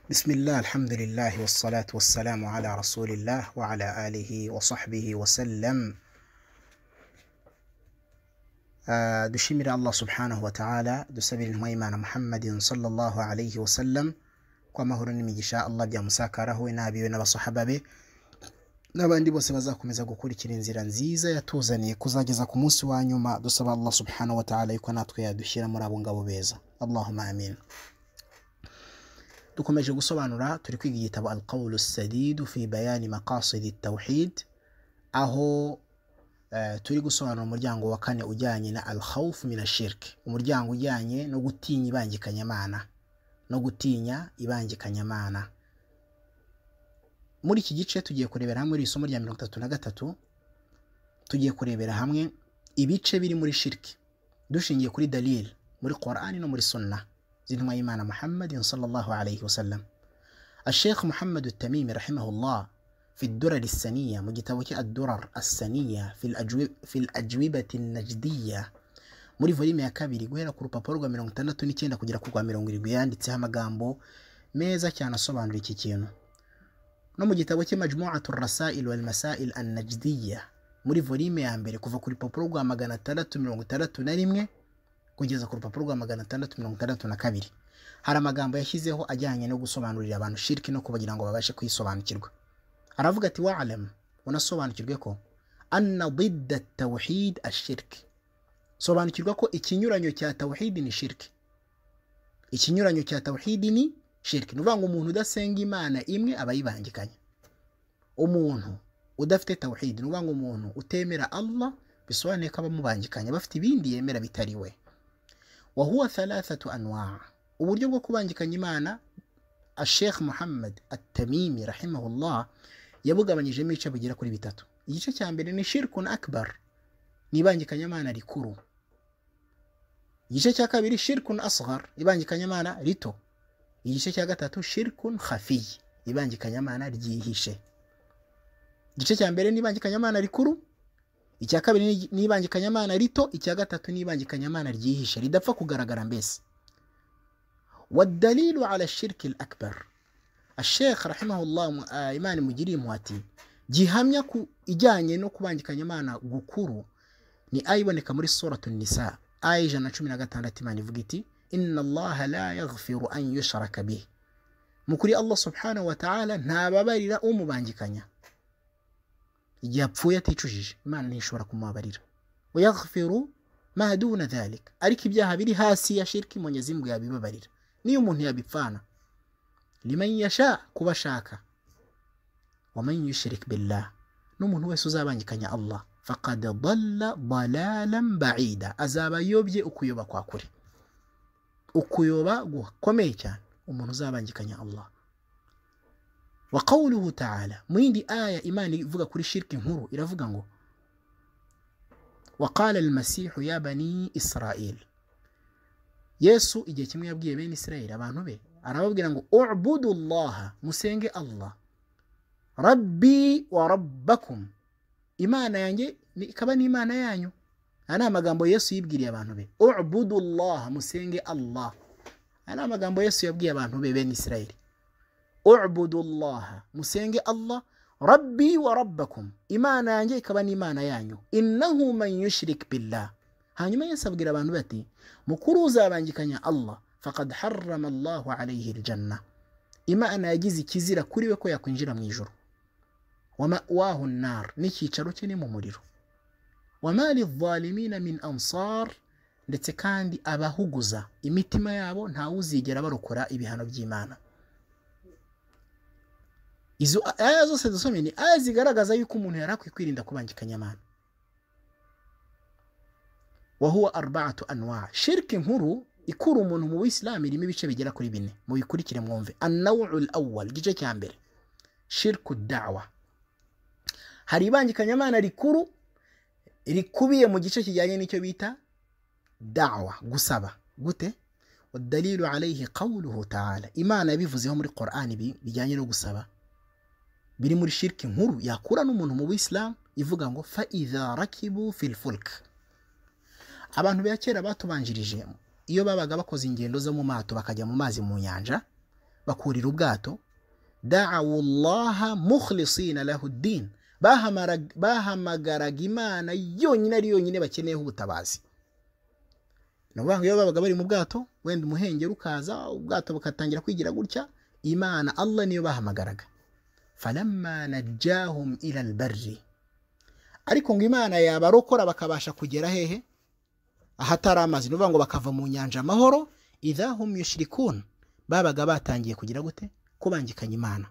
Bismillah, alhamdulillah, wassalatu wassalamu ala rasulillah wa ala alihi wa sahbihi wa sallam. Ah, dushimira Allah subhanahu wa ta'ala dusabira intumwa y'Imana Muhammadin sallallahu alayhi wa sallam ko amahoro n'imigisha Allah byamusakaraho we n'abiwe n'abasahaba be n'abandi bose bazakomeza gukurikira inzira nziza yatuzaniye kuzageza ku munsi wa nyuma dusaba Allah subhanahu wa ta'ala yuko natwe yadushyira muri abo ngabo beza Allahumma amin dukomeje gusobanura turi kwiga igitabo alqawlu sadidu fi bayani maqasidi tawhid aho eh, turi gusobanura umuryango wa kane ujyanye na alkhawf min ashirk umuryango ujyanye no gutinya ibangikanyamana no gutinya ibangikanyamana muri iki gice tugiye kurebera hamwe iri somo rya mirongo itatu na gatatu tugiye kurebera hamwe ibice biri muri shirki dushingiye kuri dalil muri qur'ani no muri sunna z'intumwa y'imana muhammadin sallallahu alayhi wasallam الشيخ محمد التميمي رحمه الله في الدرر السنية مجتوى الدرر السنية في, الأجوب في الأجوبة النجدية muri volume ya kabiri guhera ku rupapuro rwa mirongo itandatu n'icyenda kugera ku rwa mirongo irindwi yanditseho amagambo meza cyane asobanura iki kintu no mu gitabo cye majmuatu rasail walmasail annajdiya muri volume ya mbere kuva ku rupapuro rwa magana atandatu mirongo itandatu na rimwe kugeza ku rupapuro rwa magana atandatu mirongo itandatu na kabiri hari amagambo yashyizeho ajyanye no gusobanurira abantu shiriki no kugira ngo babashe kuyisobanukirwa aravuga ati waalamu unasobanukirwe ko anna didda tawhid ashirki sobanukirwa ko ikinyuranyo cya tawhidi ni shirki ikinyuranyo cya tawhidi ni shirki ni ukuvuga ngo umuntu udasenga imana imwe aba yibangikanye umuntu udafite tawhidi ni ukuvuga ngo umuntu utemera Allah bisobanuye ko aba amubangikanye aba afite ibindi yemera bitari we wahuwa thalathatu anwa uburyo bwo kubangikanya imana ashekh muhammad atamimi rahimahullah yabugabanyijemo ibice bigera kuri bitatu igice cya mbere ni shirkun akbar ni ibangikanyamana rikuru igice cya kabiri shirkun asghar ibangikanyamana rito igice cya gatatu shirkun khafiy ibangikanyamana ryihishe igice cya mbere ni ibangikanyamana rikuru icya kabiri ni ibangikanyamana rito icya gatatu ni ibangikanyamana ryihishe ridapfa kugaragara mbese wadalilu ala shirki l akbar ashekh rahimahullah mu- ah, imana imugiriye impuhwe ati gihamya ku ijyanye no kubangikanyamana gukuru ni aya iboneka muri suratu nisa aya ijana na cumi na gatandatu imana ivuga iti inna allaha la yaghfiru an yushraka bih mu kuri allah subhanahu wa ta'ala ntababarira umubangikanya igihe apfuye aticujije imana ntishobora kumubabarira wayaghfiru ma duna dhalik ariko ibyaha biri hasi ya shirki mwenyezi mungu yabibabarira niyo umuntu yabipfana liman yasha kuba ashaka waman yushrik billah n'umuntu wese uzabangikanya allah faqad dalla dalalan baida azaba yobye ukuyoba kwa kure ukuyoba gukomeye cyane umuntu uzabangikanya allah wa qawluhu ta'ala mu yindi aya imana ivuga kuri shirki nkuru iravuga ngo waqala almasihu ya bani israel yesu igihe kimwe yabwiye bene israel abantu be arababwira ngo ubudu llaha musenge allah rabbi wa rabbakum imana yanjye ni- ikaba n'imana yanyu aya ni amagambo yesu yibwiriye abantu be ubudu llaha musenge allah aya ni amagambo yesu yabwiye abantu be bene israeli ubudu llaha musenge allah rabbi wa rabbakum imana yanjye ikaba n'imana yanyu innahu man yushrik billah hanyuma yesu abwira abantu be ati mukuru uzabangikanya allah faqad harrama allahu alayhi aljanna imana yagize ikizira kuri we ko yakwinjira mu ijuru wa ma'wahu nnar n'icyicaro cye ni mu muriro wa ma lidhalimina min ansar ndetse kandi abahuguza imitima yabo ntawuzigera barokora ibihano by'imana izo aya zose dusomye ni aya zigaragaza yuko umuntu yari akwiye kwirinda kubangikanya amana wahuwa arbaatu anwa shirki nkuru ikura umuntu mu buyisilamu irimo ibice bigera kuri bine mubikurikire mwumve annaw'u lawal igice cya mbere shirku dawa hari ibangikanyamana rikuru rikubiye mu gice kijyanye n'icyo bita dawa gusaba gute wadalilu alayhi qawluhu taala imana yabivuzeho muri qur'an ibi bijyanye no gusaba biri muri shirki nkuru yakura n'umuntu mu buyisilamu ivuga ngo fa idha rakibu fi lfulk abantu ba kera batubanjirije iyo babaga bakoze ingendo zo mu mato bakajya mu mazi mu nyanja bakurira ubwato dawu llaha mukhlisina lahu ddin bahamara- bahamagaraga imana yonyine ari yonyine bakeneyeho ubutabazi ni ukuvuga ngo iyo babaga bari mu bwato wenda umuhengeri ukaza ubwato bukatangira kwigira gutya imana allah niyo bahamagaraga falamma najjahum ila albarri ariko ngo imana yabarokora bakabasha kugera hehe ahatari amazi ni ukuvuga ngo bakava mu nyanja amahoro idahum yushrikun babaga batangiye kugira gute kubangikanya imana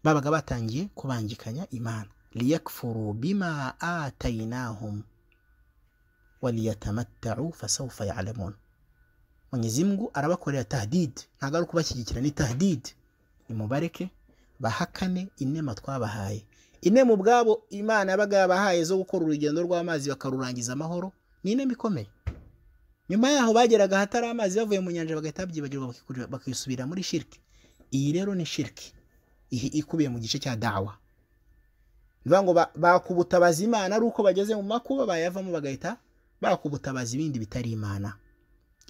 babaga batangiye kubangikanya imana liyakfuru bima atainahum waliyatamattau fasawfa yalamun mwenyezi mungu arabakorera tahdid ntabwo ari ukubashyigikira ni tahdid nimubareke bahakane inema twabahaye inema ubwabo imana yabaga yabahaye zo gukora urugendo rw'amazi bakarurangiza amahoro ni inema ikomeye nyuma yaho bageraga ahatari amazi bavuye mu nyanja bagahita babyibagirwa bakikura- bakisubira muri shiriki iyi rero ni shiriki ihi ikubiye mu gice cya dawa ni ukuvuga ngo ba- bakubutabaza imana ari uko bageze mu makuba bayavamo bagahita bakubutabaza ibindi bitari imana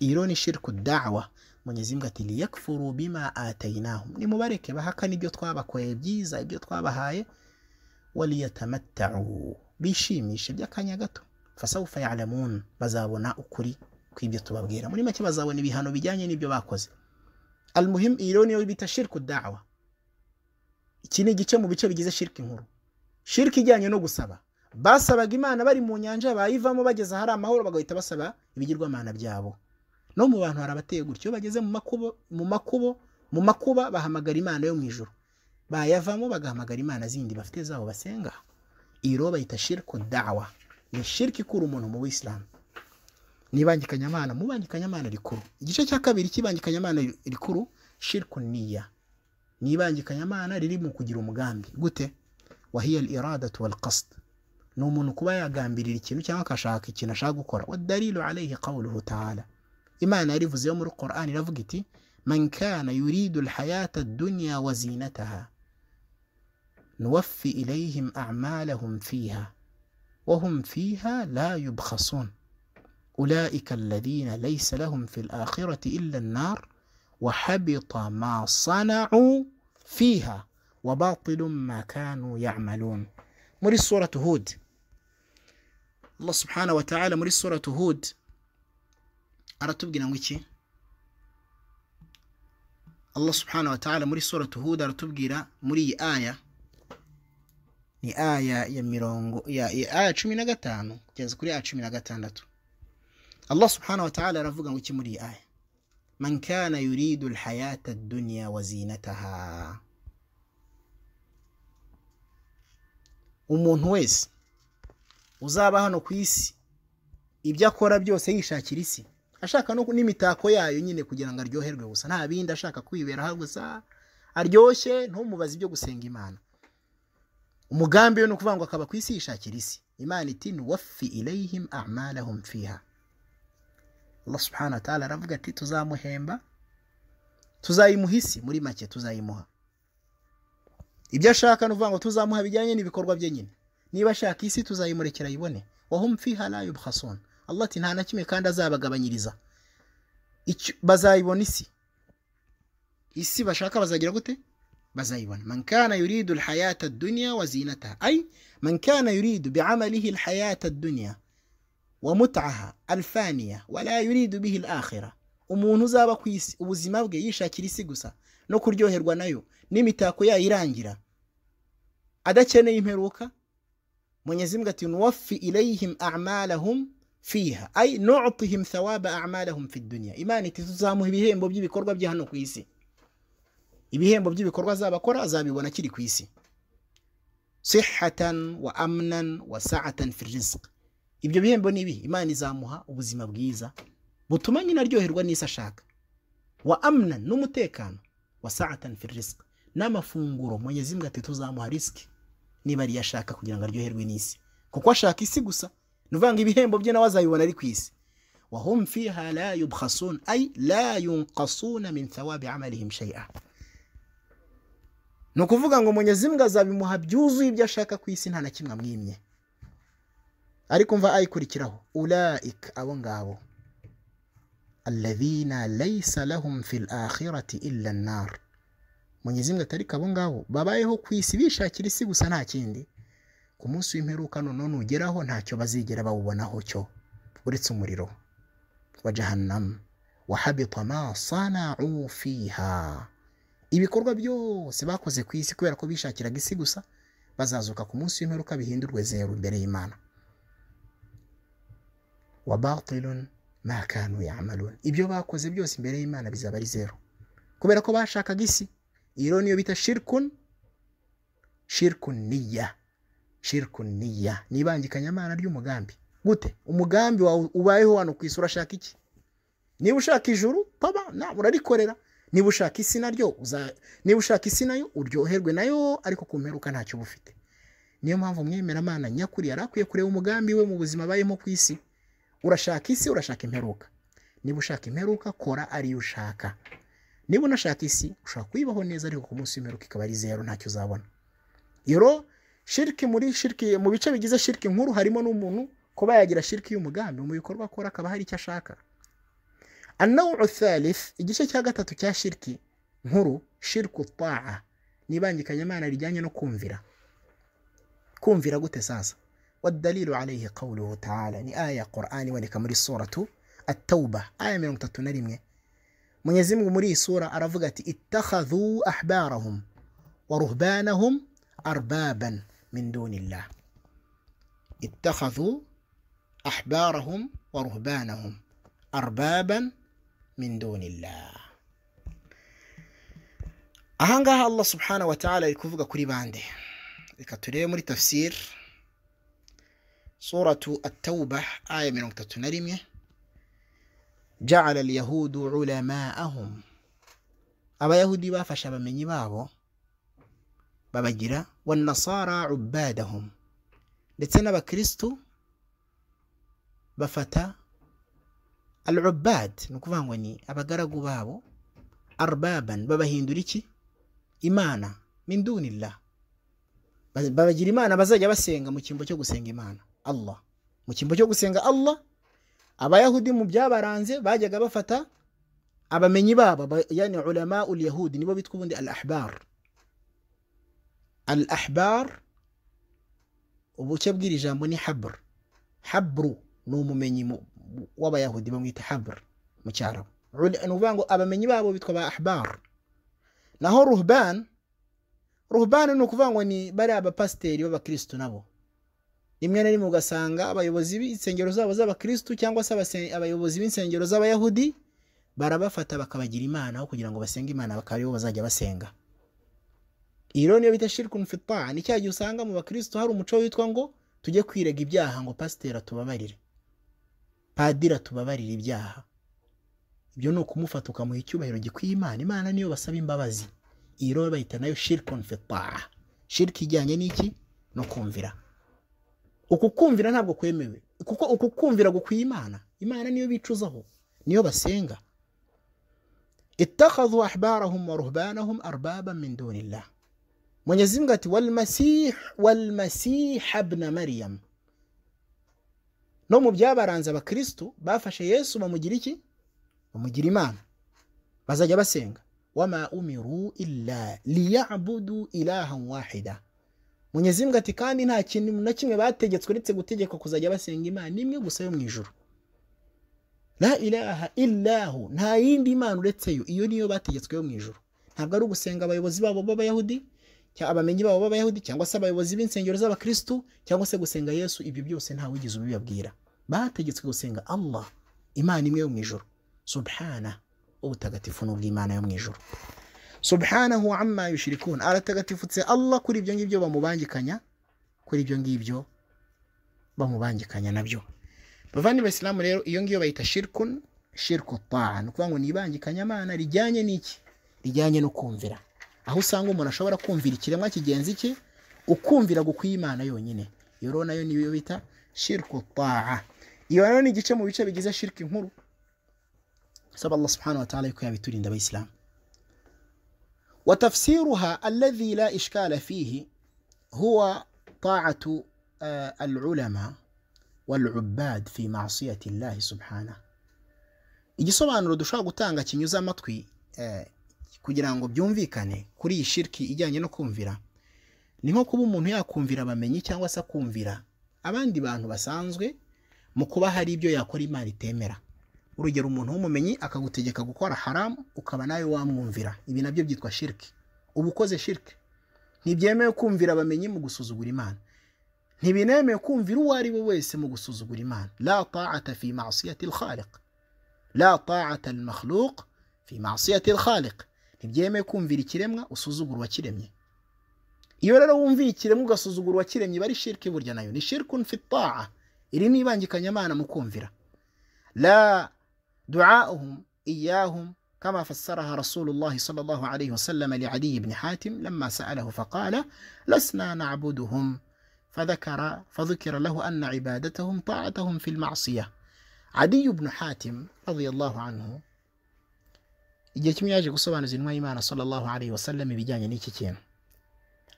iyi rero ni shirku dawa munyezimbwa ati liyakfuru bima atayinahum nimubareke bahakana ibyo twabakoreye byiza ibyo twabahaye waliyatamattau bishimishe by'akanya gato fasawufa yalamun bazabona ukuri kw'ibyo tubabwira muri make bazabona ibihano bijyanye n'ibyo bakoze almuhim iyi rero niyo bita shirku dawa iki ni igice mu bice bigize shiriki nkuru shiriki ijyanye no gusaba basabaga imana bari mu nyanja bayivamo bageze ahari amahoro bagahita basaba ibigirwamana byabo no mu bantu hari abateye gutyo iyo bageze mu makubo mu makubo mu makuba bahamagara imana yo mu ijuru bayavamo bagahamagara imana zindi bafite zabo basenga iyi rero bayita shirku dawa ni shiriki ikura umuntu mu buyisilamu nibangikanyamana mu bangikanyamana rikuru igice cya kabiri cy'ibangikanyamana rikuru shirku niya n'ibangikanyamana riri mu kugira umugambi gute wahiya al iradatu wal qasd ni umuntu kuba yagambirira ikintu cyangwa akashaka ikintu ashaka gukora wadalilu alayhi qawluhu taala imana yarivuze yo muri quran iravuga iti man kana yuridu alhayata addunya wa zinataha nuwaffi ilayhim a'malahum fiha وهم فيها لا يبخسون أولئك الذين ليس لهم في الآخرة إلا النار وحبط ما صنعوا فيها وباطل ما كانوا يعملون مري سورة هود الله سبحانه وتعالى مري سورة هود أرتبقنا ويكي الله سبحانه وتعالى مري سورة هود أرتبقنا مري آية ni aya ya mirongo ya ya- aya cumi na gatanu kugeza kuri aya cumi na gatandatu allah subhanahu wa ta'ala aravuga ngo iki muri iyi aya من كان يريد الحياة الدنيا وزينتها umuntu wese uzaba hano ku isi ibyo akora byose yishakira isi ashaka no- n'imitako yayo nyine kugira ngo aryoherwe gusa nta bindi ashaka kwiberaho gusa aryoshye ntumubaze ibyo gusenga imana umugambi we ni ukuvuga ngo akaba ku isi yishakira isi imana iti nuwaffi ilayhim amalahum fiha Allah subhanahu wa ta'ala aravuga ati tuzamuhemba tuzayimuha isi muri make tuzayimuha ibyo ashaka ni ukuvuga ngo tuzamuha bijyanye n'ibikorwa bye nyine niba ashaka isi tuzayimurekera ayibone wahum fiha la yubkhasun Allah ati nta na kimwe kandi azabagabanyiriza Icyo- bazayibona isi isi bashaka bazagira gute bazayibona man kana yuridu alhayata ad-dunya wa zinataha ay man kana yuridu bi'amalihi alhayata ad-dunya ومتعها الفانية ولا يريد به الآخرة umuntu uzaba ku isi ubuzima bwe yishakira isi gusa no kuryoherwa nayo n'imitako yayo irangira adakeneye imperuka mwenyezi mbwa ati nuwaffi ilayhim amalahum fiha ay nutihim thawaba amalahum fi dunya imana iti tuzamuha ibihembo by'ibikorwa bye hano ku isi ibihembo by'ibikorwa azabakora azabibona akiri ku isi sihatan wa amnan wa saatan fi rizq ibyo bihembo ni ibi imana izamuha ubuzima bwiza butuma nyine aryoherwa n'isi ashaka wa amna n'umutekano wa saatan fi rizq n'amafunguro mwenyezi mbwa ati tuzamuha risiki niba ariyo ashaka kugira ngo aryoherwe n'isi kuko ashaka isi gusa ni ukuvuga ngo ibihembo bye nawe azabibona ari ku isi wahum fiha la yubkhasun ay la yunqasuna min thawabi amalihim shay'a ni ukuvuga ngo mwenyezi mbwa azabimuha byuzuye ibyo ashaka ku isi nta na kimwe amwimye ariko mva ayikurikiraho ulaik abo ngabo alladhina laysa lahum fil akhirati illa an-nar Mwenyezi Mungu atariko abo ngabo babayeho ku isi bishakira isi gusa nta kindi ku munsi w'imperuka none nugeraho ntacyo bazigera bawubonaho cyo uretse umuriro wa jahannam wa habita ma sana'u fiha ibikorwa byose bakoze ku isi kubera ko bishakiraga isi gusa bazazuka ku munsi w'imperuka bihindurwe zeru imbere y'Imana wa batilun ma kanu ya'malun ibyo bakoze byose imbere y'Imana bizaba ari zeru kubera ko bashakaga isi iyo niyo bita shirikun shirikun niya shirikun niya ni ibangikanyamana ry'umugambi gute umugambi wawe ubayeho hano ku isi urashaka iki niba ushaka ijuru paba ntabwo urarikorera niba ushaka isi naryo niba ushaka isi nayo uryoherwe nayo ariko ku mperuka ntacyo uba ufite niyo mpamvu mwemeramana nyakuri yari akwiye kureba umugambi we mu buzima abayemo ku isi urashaka isi urashaka imperuka niba ushaka imperuka kora ariyo ushaka niba unashaka isi ushobora kuyibaho neza ariko ku munsi w'imperuka ikaba ari zeru ntacyo uzabona rero shiriki muri shiriki mu bice bigize shiriki nkuru harimo n'umuntu kuba yagira shiriki y'umugambi mu bikorwa akora akaba hari icyo ashaka anawu thalith igice cya gatatu cya shiriki nkuru shiriki utaha n'ibangikanyamana rijyanye no kumvira kumvira gute sasa والدليل عليه قوله تعالى ni aya Qur'ani iboneka muri suratu at-tauba aya mirongo itatu na rimwe Mwenyezi Mungu muri iyi sura aravuga ati ittakhadhu ahbarahum wa ruhbanahum arbaban min dunillah ittakhadhu ahbarahum wa ruhbanahum arbaban min dunillah ahangaha Allah subhanahu wa ta'ala ari kuvuga kuri bande reka turebe muri tafsir suratu at-tauba aya mirongo itatu na rimwe jacala alyahudu ulamaahum abayahudi bafashe abamenyi babo babagira wanasara ubadahum ndetse n'abakristu bafata al ubad ni ukuvuga ngo ni abagaragu babo arbaban babahindura iki imana min dunillah babagira imana bazajya basenga mu cyimbo cyo gusenga imana allah mu cyimbo cyo gusenga allah abayahudi mu byabaranze bajyaga bafata abamenyi babo yani ulama ul yahudi nibo bitwa ubundi al ahbar al ahbar ubuke bw'iri jambo ni habr habru ni umumenyi w'abayahudi bamwita habr mu cyarabu ni ukuvuga ngo abamenyi babo bitwa ba ahbar naho ruhban ruhban ni ukuvuga ngo ni bariya abapasiteri b'abakirisitu nabo rimwe na rimwe ugasanga abayobozi b'insengero zabo z'abakirisitu cyangwa se abayobozi b'insengero z'abayahudi barabafata bakabagira imana aho kugira ngo basenge imana bakaba aribo bazajya basenga iyi rero niyo bita shirikun fita ni cya gihe usanga mu bakirisitu hari umuco witwa ngo tujye kwirega ibyaha ngo pasiteri atubabarire padiri atubabarire ibyaha ibyo ni ukumufata ukamuha icyubahiro gikwiye imana imana niyo basaba imbabazi iyi rero bayita nayo shirikun fita shiriki ijyanye n'iki no kumvira uku kumvira ntabwo kwemewe kuko uku kumvira gukwiye imana imana niyo bicuzaho niyo basenga ittakhadhu ahbarahum wa ruhbanahum arbaban min dunillah Mwenyezi Mungu ati wal masih wal masih ibn maryam no mu byabaranze abakristo bafashe Yesu bamugira iki bamugira imana bazajya basenga wama umiru illa liya'budu ilahan wahida Mwenyezi Mungu ati kandi nta kintu na kimwe bategetswe uretse gutegekwa kuzajya basenga imana imwe gusa yo mu ijuru la ilaha illahu nta yindi imana uretse yo iyo niyo bategetswe yo mu ijuru ntabwo ari ugusenga abayobozi babo b'abayahudi cyangwa abamenyi babo b'abayahudi cyangwa se abayobozi b'insengero z'abakristu cyangwa se gusenga yesu ibyo byose nta wigeze ubibabwira bategetswe gusenga allah imana imwe yo mu ijuru subhana ubutagatifu n'ubw'imana yo mu ijuru subhanahu amma yushrikun aratagatifutse Allah kuri ibyo ngibyo bamubangikanya kuri ibyo ngibyo bamubangikanya nabyo bavandi basilamu rero iyo ngiyo bayita shirkun shirku taa ni ukuvuga ngo ni ibangikanyamana rijyanye n'iki rijyanye no kumvira aho usanga umuntu ashobora kumvira ikiremwa kigenzi cye ukumvira gukwiye imana yonyine iyo rero nayo niyo bita shirku taa iyo rero ni igice mu bice bigize shirki nkuru saba Allah subhanahu wa ta'ala yuko yabiturinda abayisilamu وتفسيرها الذي لا إشكال فيه هو طاعة العلماء والعباد في معصية الله سبحانه igisobanuro dushobora gutanga kinyuze amatwi eh, kugira ngo byumvikane kuri iyi shiriki ijyanye no kumvira ni nko kuba umuntu yakumvira abamenyi cyangwa se akumvira abandi bantu basanzwe mu kuba hari ibyo yakora imana itemera urugero umuntu w'umumenyi akagutegeka gukora haramu ukaba nawe wamwumvira ibi nabyo byitwa shiriki uba ukoze shiriki ntibyemewe kumvira abamenyi mu gusuzugura imana ntibinemewe kumvira uwo ari we wese mu gusuzugura imana la ta'ata fi ma'siyati al-khaliq la ta'ata al-makhluq fi ma'siyati al-khaliq ntibyemewe kumvira ikiremwa usuzugura uwakiremye iyo rero wumviye ikiremwa ugasuzugura uwakiremye iba ari shiriki burya nayo ni shirikun fi ta'a iri ni ibangikanyamana mu kumvira la duauhum iyahum كما فسرها رسول الله صلى الله عليه وسلم لعلي بن حاتم لما سأله فقال لسنا نعبدهم فذكر فذكر له أن عبادتهم طاعتهم في المعصية عدي بن حاتم رضي الله عنه igihe kimwe yaje gusobanuza intumwa y'imana sallallahu alaihi wasallam ibijyanye n'iki kintu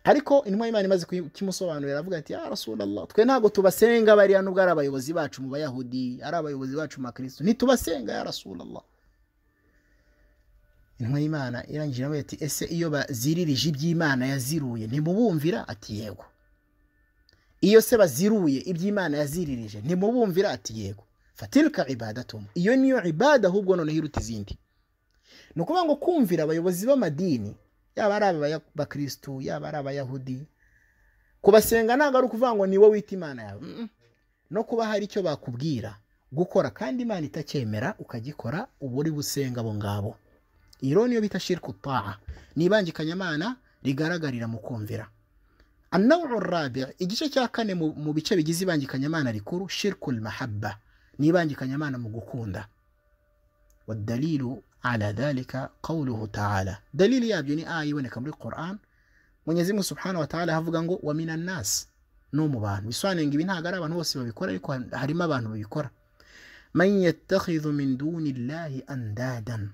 ariko intumwa y'imana imaze kimusobanurira aravuga ati ya rasulallah twe ntabwo tubasenga bariya nubwo ari abayobozi bacu mu bayahudi ari abayobozi bacu mu bakristo ntitubasenga ya rasulallah intumwa y'imana irangije nawe ati ese iyo baziririje iby'imana yaziruye ntimubumvira ati yego iyo se baziruye iby'imana yaziririje ntimubumvira ati yego fatilka ibadatum iyo niyo ibada ahubwo noneho iruta izindi ni ukuvuga ngo kumvira abayobozi b'amadini yaba ari abakristu yaba ari abayahudi kubasenga ntabwo ari ukuvuga ngo ni wowe wita imana yawe Mm-mm. no kuba hari icyo bakubwira gukora kandi imana itacyemera ukagikora uba uri busenga abo ngabo iyo niyo bita shirku taa ni ibangikanyamana rigaragarira mu kumvira anawuru rabi igice cya kane mu mu bice bigize ibangikanyamana rikuru shirku mahabba ni ibangikanyamana mu gukunda wadalilu ala dhalika qawluhu taala dalili yabyo ni aya iboneka muri quran mwenyezi mungu subhanahu wa taala havuga ngo wa minan nas no mu bantu bisobanuye ngo ibi ntabwo ari abantu bose babikora ariko harimo abantu babikora man yattakhidhu min duni llahi andadan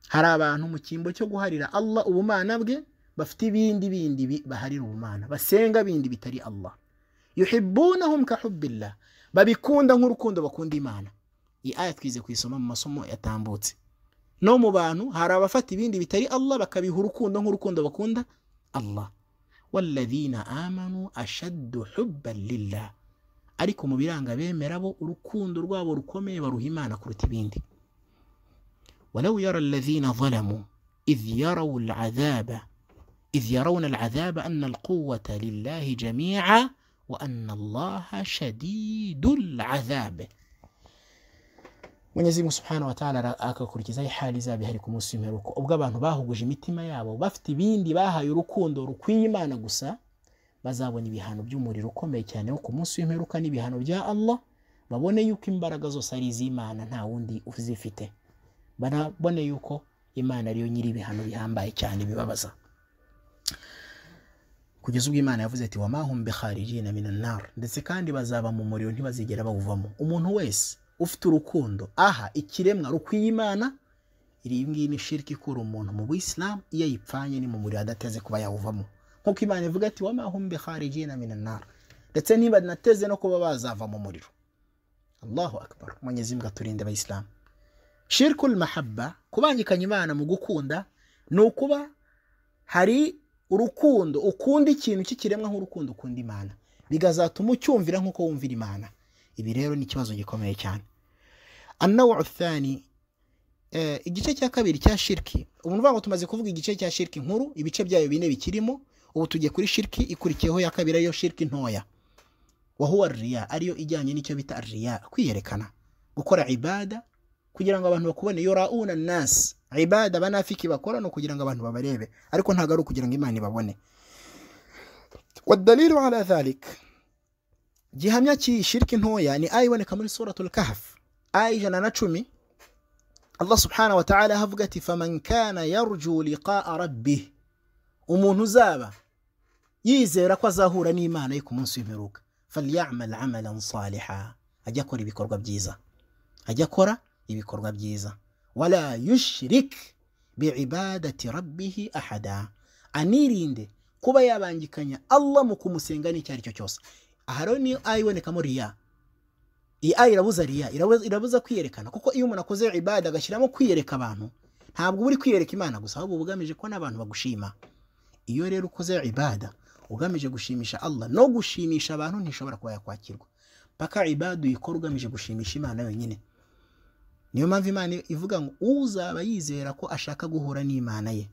hari abantu mu cyimbo cyo guharira Allah ubumana bwe bafite ibindi bindi bi- baharira ubumana basenga bindi bitari Allah yuhibbunahum ka hubbillah babikunda nk'urukundo bakunda Imana iyi aya twize kuyisoma mu masomo yatambutse no mu bantu hari abafata ibindi bitari Allah bakabiha urukundo nk'urukundo bakunda Allah walladhina amanu ashaddu hubban lillah ariko mu biranga bemera bo urukundo rwabo rukomeye baruha Imana kuruta ibindi ولو يرى الذين ظلموا إذ يروا العذاب إذ يرون العذاب أن القوة لله جميعا وأن الله شديد العذاب mwenyezi subhanahu wataala agakurikizaho ihali izaba ihari ku munsi w'imperuko ubwo abantu bahuguje imitima yabo bafite ibindi bahaye urukundo rukwiye imana gusa bazabona ibihano by'umuriro ukomeye cyane wo ku munsi w'imperuka n'ibihano bya allah babone yuko imbaraga zose ari iz'imana nta wundi uzifite banabone yuko imana ariyo nyiri ibihano bihambaye cyane bibabaza kugeza ubwo imana yavuze ati wamahum bikharijina minan nar ndetse kandi bazaba mu muriro ntibazigera bawuvamo umuntu wese ufite urukundo aha ikiremwa rukwiye imana iri ngiyi ni shiriki ikura umuntu mu buyisilamu iyo ayipfanye ni mu muriro adateze kuba yawuvamo nk'uko imana ivuga ati wamahum bikharijina minan nar ndetse ntibanateze no kuba bazava mu muriro allahu akbar mwenyezi mbwa turinde abayisilamu shirikul mahabba kubangikanya imana mu gukunda ni ukuba hari urukundo ukunda ikintu cy'ikiremwa nk'urukundo ukunda imana bikazatuma ucyumvira nk'uko wumvira imana ibi rero ni ikibazo gikomeye cyane annawu uthani eh, igice cya kabiri cya shiriki ubu nuvuga ngo tumaze kuvuga igice cya shiriki nkuru ibice byayo bine bikirimo ubu tugiye kuri shiriki ikurikiyeho ya kabiri ariyo shiriki ntoya wahuwa riya ariyo ijyanye n'icyo bita riya kwiyerekana gukora ibada kugira ngo abantu bakubone yorauna nasi ibada banafiki bakora ni ukugira ngo abantu babarebe ariko ntabwo ari ukugira ngo imana ibabone wadalilu ala dhalik gihamya cy'iyi shiriki ntoya ni aya iboneka muri suratul kahf aya ijana na cumi allah subhanahu wa ta'ala havuga ati faman kana yarju liqaa rabbih umuntu uzaba yizera ko azahura n'imana ye ku munsi w'imperuka falyamal amalan saliha ajya akora ibikorwa byiza ajya akora ibikorwa byiza wala yushrik biibadati rabbihi ahada anirinde kuba yabangikanya allah mu kumusenga n'icyo ari cyo cyose aha rero niyo aya ibonekamo riya iyi aya irabuza riya irabuza, irabuza kwiyerekana kuko iyo umuntu akoze ibada agashyiramo kwiyereka abantu ntabwo uba uri kwiyereka imana gusa ahubwo uba ugamije ko n'abantu bagushima iyo rero ukoze ibada ugamije gushimisha allah no gushimisha abantu ntishobora kuba yakwakirwa paka ibada uyikora ugamije gushimisha imana yonyine niyo mpamvu imana ivuga ngo uzaba yizera ko ashaka guhura n'imana ye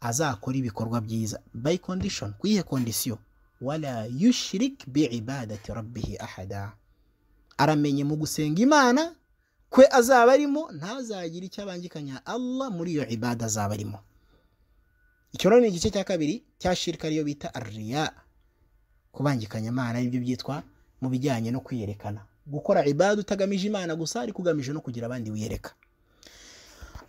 azakora ibikorwa byiza by condition ku yihe kondisiyo wala yushirik bi ibadati rabbihi ahada aramenye mu gusenga imana kwe azaba arimo ntazagire icyo abangikanya allah muri iyo ibada azaba arimo icyo rero ni igice cya kabiri cya shirika ariyo bita ariya kubangikanya imana nibyo byitwa mu bijyanye no kwiyerekana gukora ibada utagamije imana gusa ariko ugamije no kugira abandi wiyereka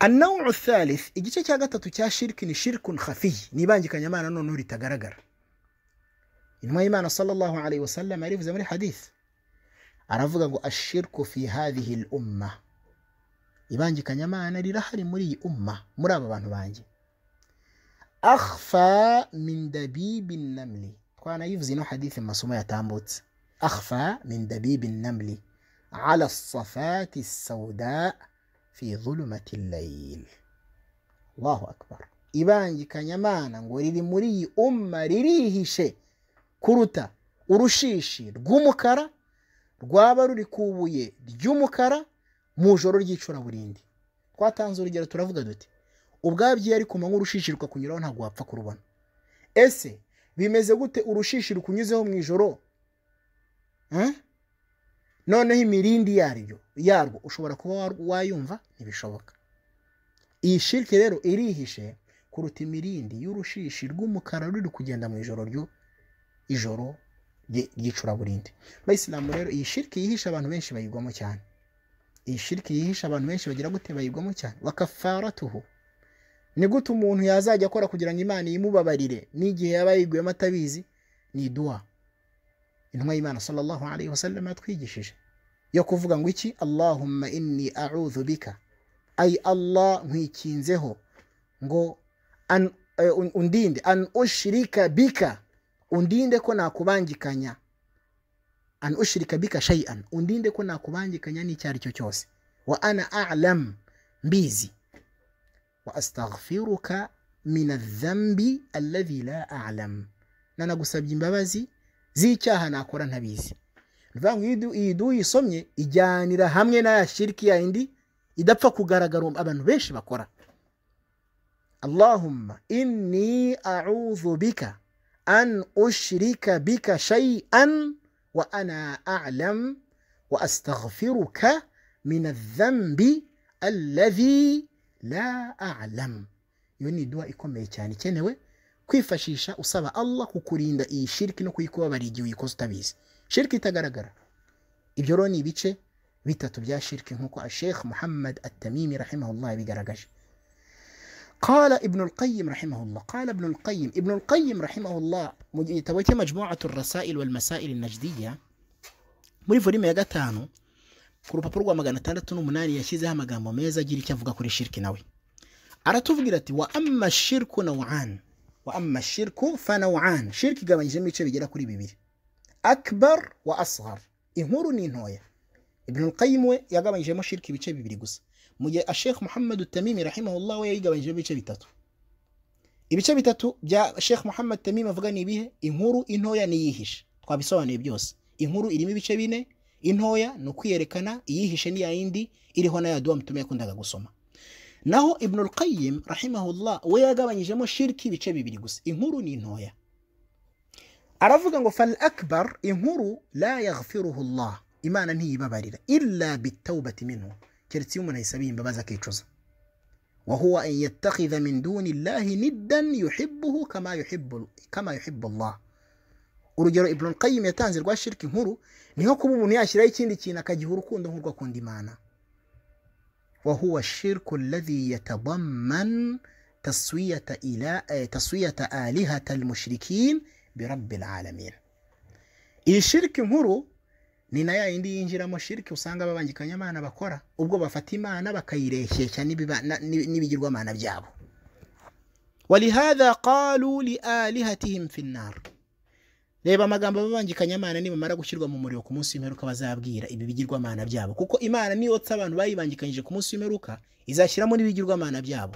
النوع الثالث igice cya gatatu cya shiriki ni shirikun khafiyi ni ibangikanyamana noneho ritagaragara intumwa y'imana sallallahu alayhi wasallam yarivuze muri hadith aravuga ngo ashirku fi hadhihi l umma ibangikanyamana rirahari muri iyi umma muri aba bantu banjye akhfa min dabibi namli twanayivuze ino hadithi mu masomo yatambutse akhfa min dabibi namli ala safati sauda fi zulumati layil allahu akbar ibangikanyamana ngo riri muri iyi umma ririhishe kuruta urushishi rw'umukara rwaba ruri ku ibuye ry'umukara mu ijoro ry'icuraburindi twatanze urugero turavuga duti ubwabyo iyo ari ku manywa urushishi rukakunyuraho ntabwo wapfa kurubona ese bimeze gute urushishi rukunyuzeho mu ijoro noneho imirindi yaryo yarwo ushobora kuba wayumva ntibishoboka iyi shirike rero irihishe kuruta imirindi y'urushishi rw'umukara ruri kugenda mu ijoro ryo ijoro ry'icuraburindi abayisilamu rero iyi shiriki yihisha abantu benshi bayigwamo cyane iyi shiriki yihisha abantu benshi bagira gute bayigwamo cyane wakafaratuhu ni gute umuntu yazajya akora kugira ngo imana imubabarire n'igihe yaba yiguyemo atabizi ni duwa intumwa y'imana sallallahu alayhi wasallam yatwigishije yo kuvuga ngo iki allahumma inni a'udhu bika ay allah nkwikinzeho ngo an, uh, undinde an ushirika bika undinde ko nakubangikanya an ushirika bika shay'an undinde ko nakubangikanya n'icyo ari cyo cyose wa ana a'lam mbizi wa astaghfiruka min adh-dhanbi alladhi la a'lam nanagusabye imbabazi z'icyaha nakora ntabizi bivuga ngo iyi du yisomye ijyanira hamwe n'aya shiriki yayindi idapfa kugaragara abantu benshi bakora allahumma inni a'udhu bika أن أشرك بك شيئا وأنا أعلم وأستغفرك من الذنب الذي لا أعلم iyo ni iduwa ikomeye cyane ikenewe kwifashisha usaba allah kukurinda iyi shiriki no kuyikubabara igihe uyikoze utabizi shiriki itagaragara ibyo rero ni ibice bitatu bya shiriki nk'uko ashekh muhammad atamimi rahimahullah yabigaragaje قال ابن القيم رحمه الله قال ابن القيم ابن القيم رحمه الله توجه مجموعة الرسائل والمسائل النجدية muri volume ya gatanu ku rupapuro rwa magana atandatu n'umunani yashyizeho amagambo meza agira icyo avuga kuri shiriki nawe aratuvugira ati wa amma shirku nawan wa amma shirku fa nawan shiriki igabanyijemo ibice bigera kuri bibiri akbar wa asghar inkuru ni ntoya ibn qayyim we yagabanyijemo shiriki ibice bibiri gusa mu gihe ashekh muhammad tamimi rahimahullah we yayigabanyije ibice bitatu ibice bitatu bya shekh muhammad tamimi avuga ni ibihe inkuru intoya n'iyihishe twabisobanuye byose inkuru irimo ibice bine intoya ni ukwiyerekana iyihishe ni yayindi iriho na yaduwa mutume yakundaga gusoma naho ibnul qayyim rahimahullah we yagabanyijemo shiriki ibice bibiri gusa inkuru ni intoya aravuga ngo fal akbar inkuru la yaghfiruhu allah imana ntiyibabarira illa bitawbati minhu keretse iyo umuntu ayisabiye imbabazi akicuza wahuwa an yattakhidha min duni llahi niddan yuhibbuhu kama yuhibbu kama yuhibbu allah urugero ibn qayyim yatanze rwa shiriki nkuru ni nko kuba umuntu yashyiraho ikindi kintu akagiha urukundo nk'urwo akunda imana wahuwa shirku alladhi yatadamman taswiyata ila taswiyata alihata almushrikin birabbil alamin iyi shiriki nkuru ni na ya yindi yinjiramo shiriki usanga ababangikanyamana bakora ubwo bafata imana bakayireshyeshya n'ibigirwamana byabo ولهذا قالوا لآلهتهم في النار reba amagambo ababangikanya amana nibamara gushyirwa mu muriro ku munsi w'imperuka bazabwira ibi bigirwamana byabo kuko imana niyo tse abantu bayibangikanyije ku munsi w'imperuka izashyiramo n'ibigirwamana byabo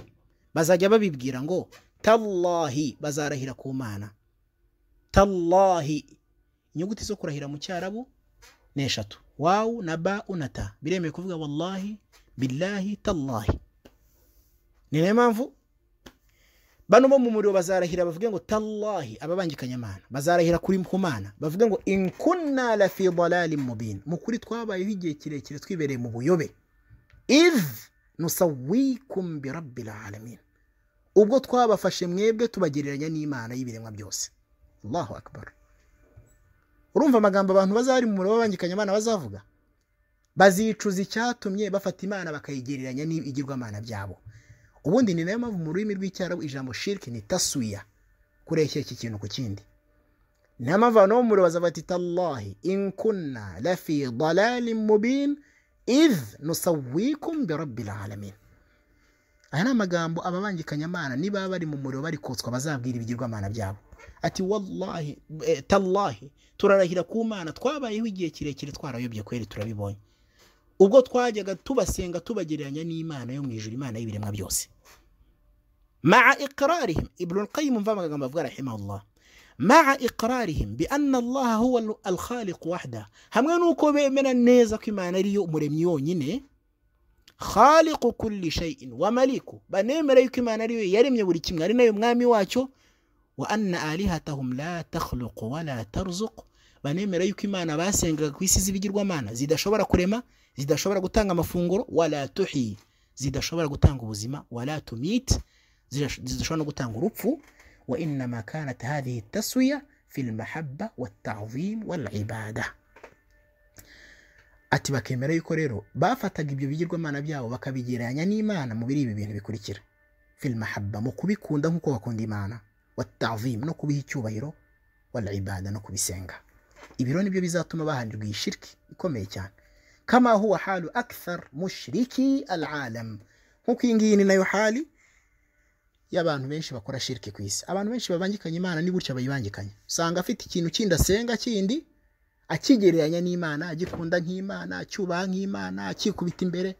bazajya babibwira ngo tallahi bazarahira ku mana tallahi inyuguti zo kurahira mu cyarabu ni eshatu wawu na ba na ta biremewe kuvuga wallahi billahi tallahi ni nayo mpamvu bano bo mu muriro bazarahira bavuge ngo tallahi ababangikanya amana bazarahira kuri mana bavuge ngo inkunna la fi dalalin mubin mu kuri twabayeho igihe kirekire twibereye mu buyobe iz nusawikum bi rabbil alamin ubwo twabafashe mwebwe tubagereranya n'imana y'ibiremwa byose allahu akbar urumva amagambo abantu bazari mu muriro babangikanya amana bazavuga bazicuza icyatumye bafata imana bakayigereranya n'ibigirwamana byabo ubundi ni nayo mpamvu mu rurimi rw'icyarabu ijambo shiriki ni taswiya kureshya iki kintu ku kindi niyo mpamvu abantu bo mu muriro bazafata itallahi inkunna lafi dalalin mubin iz nusawikum bi rabbil alamin aya ni amagambo ababangikanya amana niba bari mu muriro bari kotswa bazabwira ibigirwamana byabo ati wallahi eh, tallahi turarahira ku mana twabayeho igihe kirekire twarayobye kweri turabibonye ubwo twajyaga tubasenga tubagereranya n'imana yo mu ijuru imana y'ibiremwa byose مع إقرارهم ابن القيم فما كما قال رحمه الله مع إقرارهم بأن الله هو الخالق وحده هم نوكو من النيزة كما نريو مرميون يني خالق كل شيء ومليكه بنمريو كما نريو يرم يولي كما نريو مغامي واتشو وأن آلهتهم لا تخلق ولا ترزق بنمريو كما نباسنغ كويسي زبجر ومانا زيدا شبرا كريما zidashobora gutanga amafunguro wala tuhi zidashobora gutanga ubuzima wala tumit zidashobora no gutanga urupfu wa innama kanat hadhihi taswiya fi lmahabba waltazim walibada ati bakemera yuko rero bafataga ibyo bigirwamana byabo bakabigereranya n'imana mu biri ibi bintu bikurikira fi lmahabba mu kubikunda nk'uko bakunda imana waltazim no kubiha icyubahiro walibada no kubisenga ibiro nibyo bizatuma bahanirwa iyi shiriki ikomeye cyane kama huwa halu akthar mushriki alalam nk'uko iyi ngiyi ni nayo hali y'abantu benshi bakora shiriki ku isi abantu benshi babangikanya imana ni gutya bayibangikanya usanga afite ikintu kindi asenga kindi akigereranya n'imana agikunda nk'imana acyubaha nk'imana akikubita imbere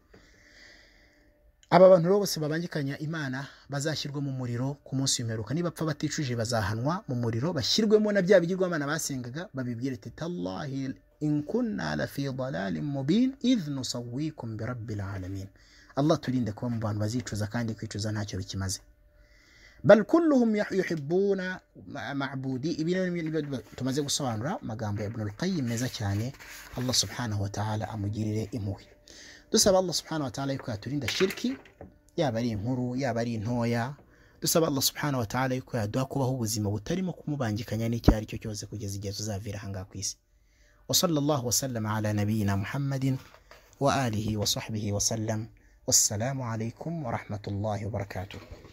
aba bantu rero bose babangikanya imana bazashyirwa mu muriro ku munsi w'imperuka nibapfa baticuje bazahanwa mu muriro bashyirwemo na bya bigirwamana basengaga babibwire ati tallahi in kunna la fi dalalin mubin idh nusawikum bi rabbil alamin Allah turinde kuba mu bantu bazicuza kandi kwicuza ntacyo bikimaze bal kulluhum yuhibbuna ma'budi ibintu tumaze gusobanura amagambo ya Ibn al-Qayyim meza cyane Allah subhanahu wa ta'ala amugirire impuhwe dusaba Allah subhanahu wa ta'ala yuko yaturinda shirki yaba ari inkuru yaba ari intoya dusaba Allah subhanahu wa ta'ala yuko yaduha kubaho ubuzima butarimo kumubangikanya n'icyo ari cyo cyose kugeza igihe tuzavira ahangaha ku isi وصلى الله وسلم على نبينا محمد وآله وصحبه وسلم والسلام عليكم ورحمة الله وبركاته